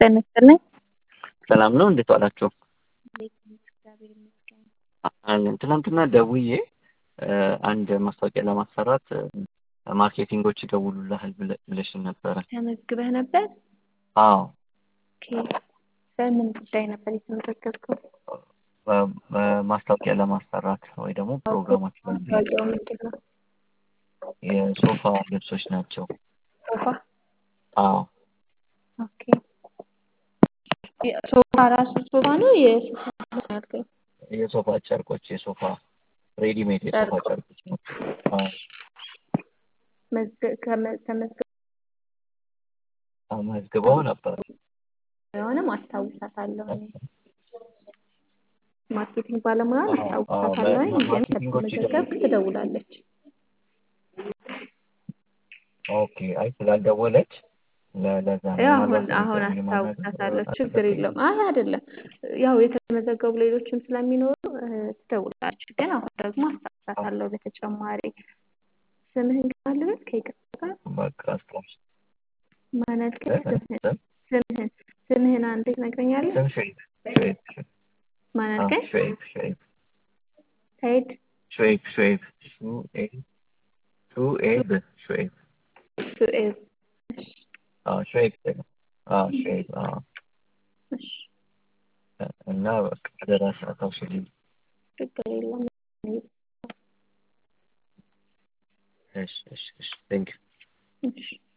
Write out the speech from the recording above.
ጤና ይስጥልኝ። ሰላም ነው። እንዴት ዋላችሁ? እግዚአብሔር ይመስገን። አለን። ትናንትና ደውዬ አንድ ማስታወቂያ ለማሰራት ማርኬቲንጎች ይደውሉልሃል ብለ- ብለሽኝ ነበረ። ተመዝግበህ ነበር? አዎ ኦኬ። በምን ጉዳይ ነበር የተመዘገብከው? በ- በማስታወቂያ ለማሰራት ወይ ደግሞ ፕሮግራሞች ማስታወቂያው ምንድን ነው? የሶፋ ልብሶች ናቸው። ሶፋ? አዎ ኦኬ። ሶፋ ራሱ ሶፋ ነው የሶፋ ነው ያልከኝ? የሶፋ ጨርቆች የሶፋ ሬዲሜድ የሶፋ ጨርቆች። ጨርቆች ናቸው። አዎ መዝገ- ከመ- ተመዝግበህ ተመዝግበው ነበር። የሆነም አስታውሳታለሁ እኔ ማርኬቲንግ ባለሙያ አዎ፣ አዎ፣ አስታውሳታለሁ ግን ማርኬቲንጎች ከተመዘገብክ ትደውላለች። ኦኬ። አይ ስላልደወለች ለ- ለዛ ነው። ያው ምናልባት አሁን አሁን ኢንተርቪው ማድረግ አስታውሳታለሁ። ችግር አለብኝ። የለውም። አይ አይደለም፣ ያው የተመዘገቡ ሌሎችም ስለሚኖሩ እ፣ ትደውላለች። ግን አሁን ደግሞ አስታውሳታለሁ። በተጨማሪ ስምህን ግን ልበል ከይቅርታ ጋር በቃ አስታውስ። ማለት ግን እ- እ- ስምህን ስምህን ስምህን አንዴ ትነግረኛለህ? ስም ሸይብ ሸይብ ማን አዎ፣ አልከኝ? ሸይብ ሸይብ ሰይድ ሸይብ ሸይብ ሹኤብ ሹኤብ ሸይብ ሱኤዝ። እሺ፣ አዎ ሸይብ አዎ ሸይብ አዎ እሺ፣ እና በቃ አደራ አታውሽልኝ። ችግር የለም። እሺ እሺ እሺ ቴንክ እሺ